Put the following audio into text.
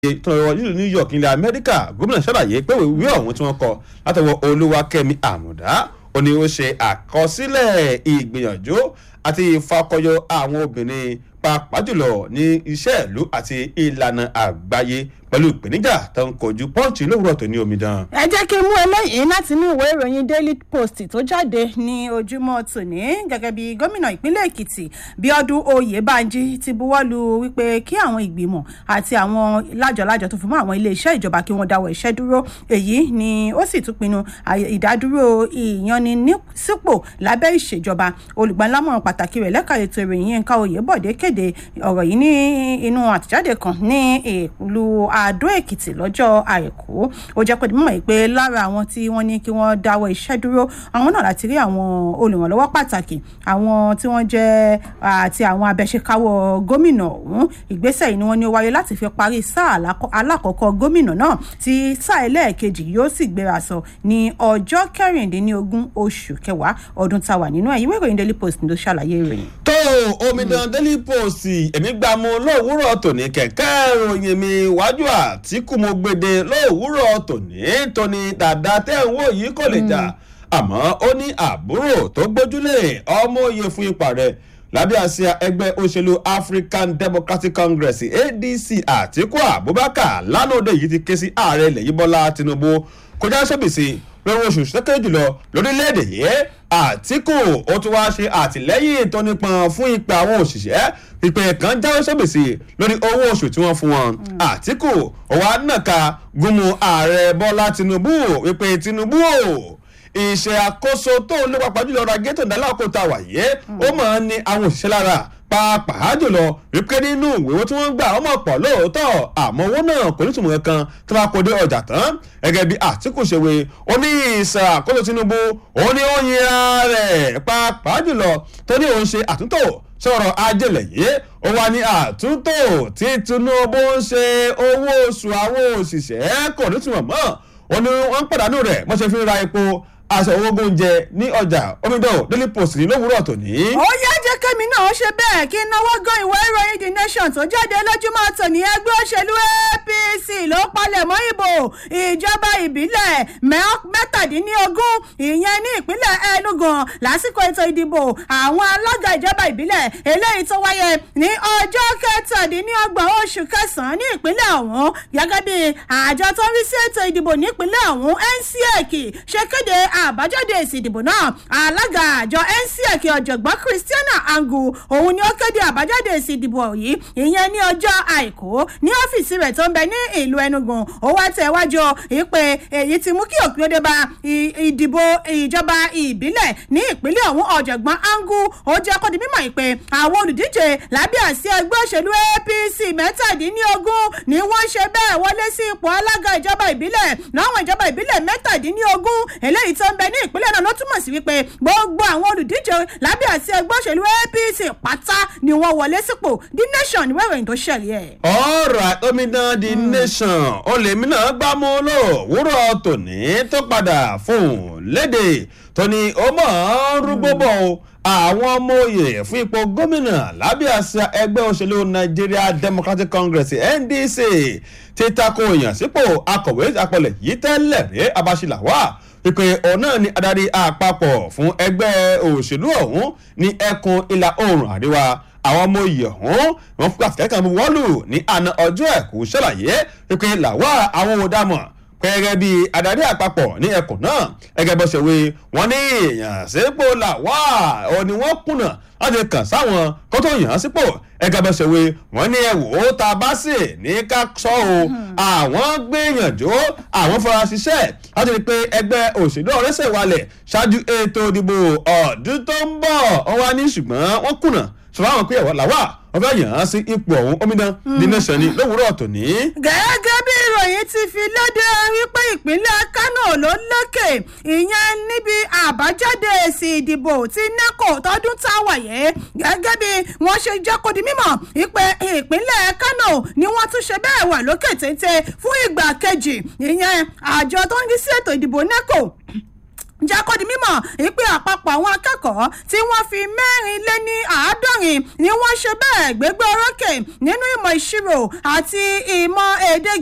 tó lọ nílùú new york ilẹ̀ amẹ́ríkà gómìnà ṣàlàyé pé ìwé ọ̀hún tí wọ́n kọ látọwọ́ olúwakẹ́mi àmùdá ó ní ó ṣe àkọsílẹ̀ ìgbìyànjú àti ìfakọyọ àwọn obìnrin pàápàá jùlọ ní iṣẹ́ ìlú àti ìlànà àgbáyé pẹ̀lú ìpèníjà tó ń kojú pọ́ǹchì lówùrọ̀ tó ní omidan. ẹ jẹ́ kí n mú eléyìí láti inú ìwé ìròyìn daily post tó jáde ní ojúmọ́ tòní gẹ́gẹ́ bí gómìnà ìpínlẹ̀ èkìtì bíọ́dún oyèbánjí ti buwọ́lu wípé kí àwọn ìgbìmọ̀ àti àwọn lájọ̀lájọ̀ tó fi mọ́ àwọn iléeṣẹ́ ìjọba kí wọ́n dáwọ́ iṣẹ́ dúró èyí ni ó sì tún pinnu ìdádúró ìyannisípò lábẹ́ ìṣèjọba olùgbàlámọ̀ràn pàtàkì rẹ̀ lẹ́ka ètò ìròyìn yínká oyèbọ̀dé kéde ọ̀rọ̀ yìí ní inú àtẹ̀jáde kan ní ìlú àdó èkìtì lọ́jọ́ àìkú ó jẹ́ pé mímọ̀ pé lára àwọn tí wọ́n ní kí wọ́n dáwọ́ iṣẹ́ dúró àwọn náà láti rí àwọn olùrànlọ́wọ́ pàtàkì àwọn tí wọ́n jẹ́ àti àwọn abẹ́ṣekáwọ́ gómìnà ọ̀hún ìgbésẹ̀ yìí ni wọ́n ní ó wáyé láti fi parí sáà alákọ̀ọ́kọ́ gómìnà náà tí sáà ẹlẹ́ẹ̀kejì yóò sì gbéra sọ ní ọjọ́ kẹrìndínlógún oṣù kẹwàá ọdún táwà nínú ẹ̀ ìwé ìròyìn daily post ló ṣàlàyé ìròyìn. tó omidan daily post èmi gbà mú lówùúrọ̀ tòní kẹ̀kẹ́ ìròyìn mi wájú àtìkù mo gbèdé lówùúrọ̀ tòní tóní dàda tẹ́ ń wò yìí kò lè jà àmọ́ ó ní àbúrò tó gbójúlé ọmọ òye fún ipa rẹ̀ lábẹ́ àsíá ẹgbẹ́ òṣèlú african democratic congress adc àtìkù abubakar lánàá òde yìí ti ké sí ààrẹ ilẹ̀ yìí bọ́lá tinubu kọjá sóbìsì lórí oṣù sẹ́kẹ̀rẹ́ jùlọ lórílẹ̀‐èdè yìí àtìkù ó tún wá ṣe àtìlẹ́yìn tó nípọn fún ìpè àwọn òṣìṣẹ́ ìpè kan jáwé sóbìsì lórí owó oṣù tí wọ́n fún wọn àtìkù ọwọ́ nàka gúnmu ààrẹ bọ́lá tinubu wípé tinubu o ìṣe àkóso tó ń lépa pàjùlọ ra gẹ́tò ìdálàkóta wàyé ó máa ń ní àwọn òṣìṣẹ́ lára pàápàá jùlọ wípé nínú ìwéwó tí wọ́n ń gbà ọmọ pọ̀ lóòótọ́ àmọ́ owó náà kò ní tùmọ̀ kankan tó bá kó dé ọjà tán gẹ́gẹ́ bí àtìkù ṣèwé ó ní ìṣàkóso tinubu ó ní ó yin ara rẹ̀ pàápàá jùlọ tó ní òun ṣe àtúntò sọ̀rọ̀ ajẹ́lẹ̀ yìí ó wá ní àtúntò tí tinubu ń ṣe owó oṣù àwọn òṣìṣẹ́ kò ní tùmọ̀ mọ́ ó ní wọ́n ń pàdánù rẹ̀ wọ́n ṣe fi ń ra epo aṣọ owó oúnjẹ ní ọjà omidan daily post ní lówùúrọ̀ tòní. ó yá jẹ́ kẹ́mi náà ṣe bẹ́ẹ̀ kí náwó gan ìwé ìròyìn the nation tó jáde lójúmọ́ tòní ẹgbẹ́ òṣèlú apc ló palẹ̀ mọ́ ìbò ìjọba ìbílẹ̀ mẹ́tàdínlógún ìyẹn ní ìpínlẹ̀ enugu lásìkò ètò ìdìbò àwọn alága ìjọba ìbílẹ̀ eléyìí tó wáyé ní ọjọ́ kẹtàdínlọ́gbọ̀n oṣù kẹsàn-án ní ìpínlẹ̀ ọ̀hún gẹ́gẹ́ bí àjọ tó ń rí sí ètò ìdìbò nípínlẹ̀ ọ̀hún ncec ṣe kéde àbájáde èsì ìdìbò náà alága àjọ ncec ọ̀jọ̀gbọ́n christiana angu òun ni ó kéde àbájáde èsì ìdìbò yìí ìyẹn ní ọjọ́ àìkú ní ọ́fíìsì rẹ̀ tó ń bẹ ní ìlú enugu ó wá tẹ̀ wájú ìpè èyí ti mú kí òpin òde bá ìdìbò ìjọba ìbílẹ̀ ní ìpínlẹ̀ ọ̀hún ọ̀jọ̀gbọ́n angu ó jẹ́ kó di mímọ̀ ìpè àwọn olùdíje lábẹ́ àsíá ẹgbẹ́ òṣèlú apc mẹ́tàdínlógún ni wọ́n ṣe bẹ́ẹ̀ wọlé sí ipò alága ìjọba ìbílẹ̀ láwọn ìjọba ìbílẹ̀ mẹ́tàdínlógún eléyìí tó ń bẹ ní ìpínlẹ̀ náà ló túmọ̀ sí wípé gbogbo àwọn olùdíje lábẹ́ àti ẹgbẹ́ òṣèlú apc pátá ni wọ́n wọlé sípò the nation ní wẹ́rẹ̀ tó ṣẹlẹ̀ ẹ̀. ọ̀rọ̀ omidan the nation olèmi náà gbá mú lò wúrọ̀ tòní tó padà fún léde tóní ó mọ̀ ọ́n rúgbó bọ̀ o àwọn ọmọ òye fún ipò gómìnà lábẹ́ àṣà ẹgbẹ́ òṣèlú nigeria democratic congress ndc ti tako ìyànsípò akọ̀wé àpọ̀lẹ̀ yìí tẹ́lẹ̀ rí abáṣiláwà ìpè ọ̀nà ni adarí àpapọ̀ fún ẹgbẹ́ òṣèlú ọ̀hún ní ẹkùn ìlà oòrùn àríwá àwọn ọmọ oyè ọ̀hún wọn fún àtìkẹ́kẹ́ wọ́n lù ní àná ọjọ́ ẹ̀kú ṣàlàyé ìpè làwà àwọn òdàmọ̀ gẹ́gẹ́ bí adarí àpapọ̀ ní ẹkùn náà gẹ́gẹ́ bó ṣe wí wọ́n ní èèyàn sípò làwà ọ̀ ni wọ́n kùnà láti kàn sáwọn kó tó yàn án sípò ẹgẹ́ bó ṣe wí wọ́n ní ẹ̀wò ó ta bá sì ní ká sọ o àwọn gbìyànjú àwọn fara ṣiṣẹ́ láti rí i pé ẹgbẹ́ òṣèlú ọ̀rẹ́sẹ̀ wálẹ̀ ṣáájú ètò ìdìbò ọdún tó ń bọ̀ wọ́n wá ní ṣùgbọ́n wọ́n kùnà ṣùgbọ́n àwọn pé ẹ̀wọ̀ làwà wọ́n fẹ́ yàn án sí ipò ọ̀hún omidan the nation ni lówùúrọ̀ tòní. gẹ́gẹ́ bí ìròyìn ti fi léde wípé ìpínlẹ̀ kánò ló lékè ìyẹn níbi àbájáde èsì ìdìbò tí neco tọdún tá a wáyé gẹ́gẹ́ bí wọ́n ṣe jẹ́ kó di mímọ̀ ìpè ìpínlẹ̀ kánò ni wọ́n tún ṣe bẹ́ẹ̀ wà lókè téńté fún ìgbà kejì ìyẹn àjọ tó ń rí sí ètò ìdìbò neco jẹ́ kó di mímọ̀ ìpè àpapọ̀ àwọn akẹ́kọ̀ọ́ tí wọ́n fi mẹ́rin lé ní àádọ́rin ni wọ́n ṣe bẹ́ẹ̀ gbégbé orókè nínú ìmọ̀ ìṣirò àti ìmọ̀ èdè